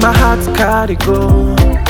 my heart carry go.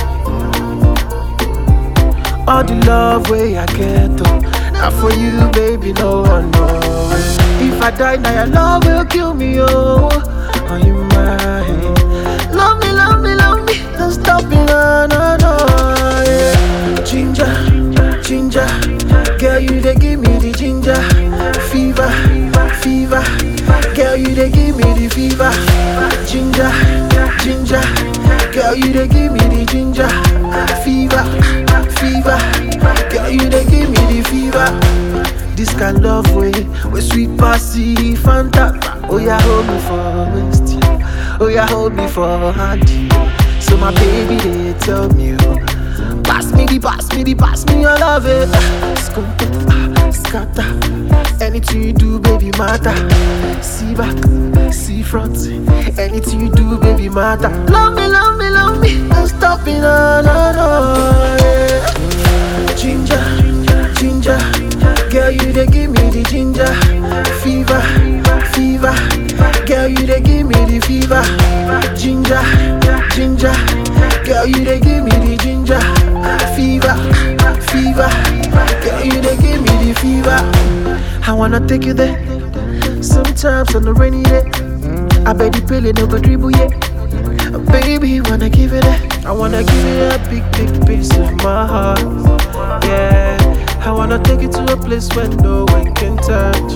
All the love way I get, oh, now for you, baby, no one know. If I die, now your love will kill me, oh. Are you mine? Love me, love me, love me, don't stop me, no, no, no. Yeah. Ginger, ginger, girl, you they give me the ginger, fever, fever. Girl, you they give me the fever, ginger, ginger. Girl, you they give me the ginger, fever, fever. Girl, you they give me the fever. This kind love way, we sweet passy Fanta. Oh yeah, hold me for waist. Oh yeah, hold me for hand. So my baby, they tell me, oh, pass me the, pass me the, pass me your love it. Scoop it, ah, scatter. Anything you do, baby, matter. See back, see front. Anything you do, baby, matter. Love me, love me, love me. Don't stop me, no, no, no. Yeah. Ginger, ginger. Girl, you they give me the ginger. Fever, fever. Girl, you they give me the fever. Ginger, ginger. Girl, you they give me the ginger. Fever, fever. Girl, you they give me the fever. I wanna take you there. Sometimes on the rainy day, I bet the pill no go dribble yet. Baby, wanna give it a, I wanna give it a big, big piece of my heart. Yeah, I wanna take it to a place where no one can touch.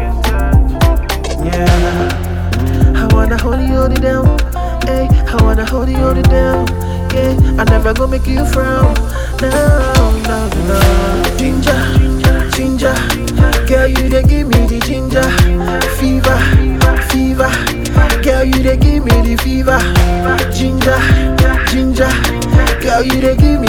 Yeah, I wanna hold you, hold it down. Hey, I wanna hold you, hold it down. Yeah, I never gonna make you frown. No, no, no. Ginger, ginger. Girl, you they give me the ginger. Fever, fever. Girl, you they give me the fever. Ginger, ginger. Girl, you they give